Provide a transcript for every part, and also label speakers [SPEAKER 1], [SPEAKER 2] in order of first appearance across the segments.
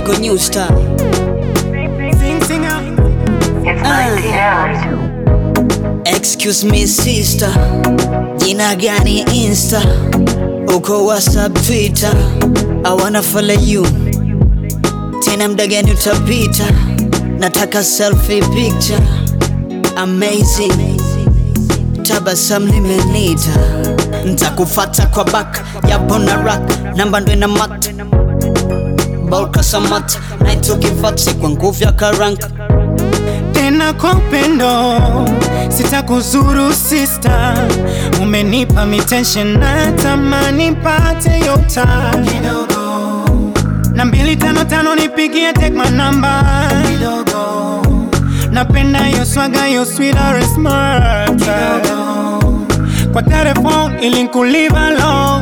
[SPEAKER 1] Michael New Star.
[SPEAKER 2] Sing, singer.
[SPEAKER 3] It's 19 hours.
[SPEAKER 1] Excuse me sister, jina gani Insta? Uko WhatsApp, Twitter, I wanna follow you. Tena mda gani utapita? Nataka selfie picture. Amazing, tabasam limenita. Ntakufata kwa back, yapo na rack, namba ndo ina mat. Bolka samat, night ukifati kwa nguvu ya karanka.
[SPEAKER 2] tena kwa upendo sitakuzuru sista umenipa mitension na tamani pate yota na mbili tano tano nipigie take my number napenda yo swaga yo sweeter and smart kwa telefone ili nkulive alone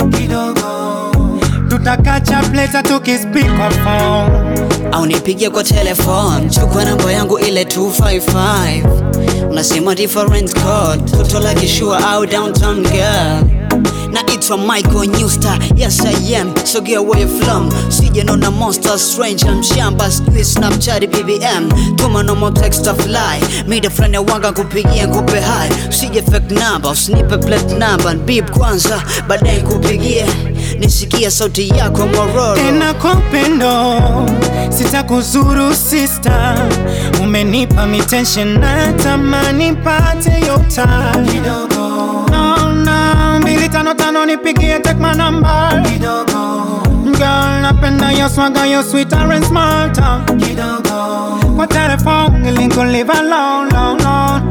[SPEAKER 2] tutakacha pleta tukispeak kwa phone
[SPEAKER 1] au nipigie kwa telefone, chukua namba yangu ile 255 unasema different code, toto la kishua au downtown girl naitwa Michael New Star, yes I am, sogea where you from sije nona monster strange mshamba sijui snapchat bbm tuma nomo text of lie mida friend ya wanga kupigia kupe hai usije fake number usinipe plate number beep kwanza baadaye kupigie nisikie sauti yako mororo
[SPEAKER 2] tena kwa upendo sitakuzuru sista umenipa mitension na tamani pate yota no, no, mbili tano tano nipigie take my number girl napenda yo swaga yo sweeter and smarter kwa telefone ili nkulive alone long, long.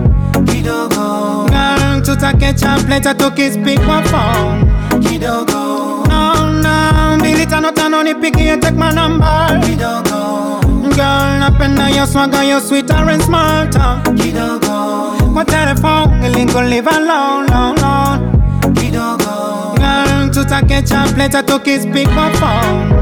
[SPEAKER 2] girl tutakecha pleta tukispeak kwa phone no, no, mbili tano tano nipigie take my number girl napenda yo swaga yo sweeter and smarter kwa telefone ili nkulive alone long, long. girl tutakecha pleta tukispeak kwa phone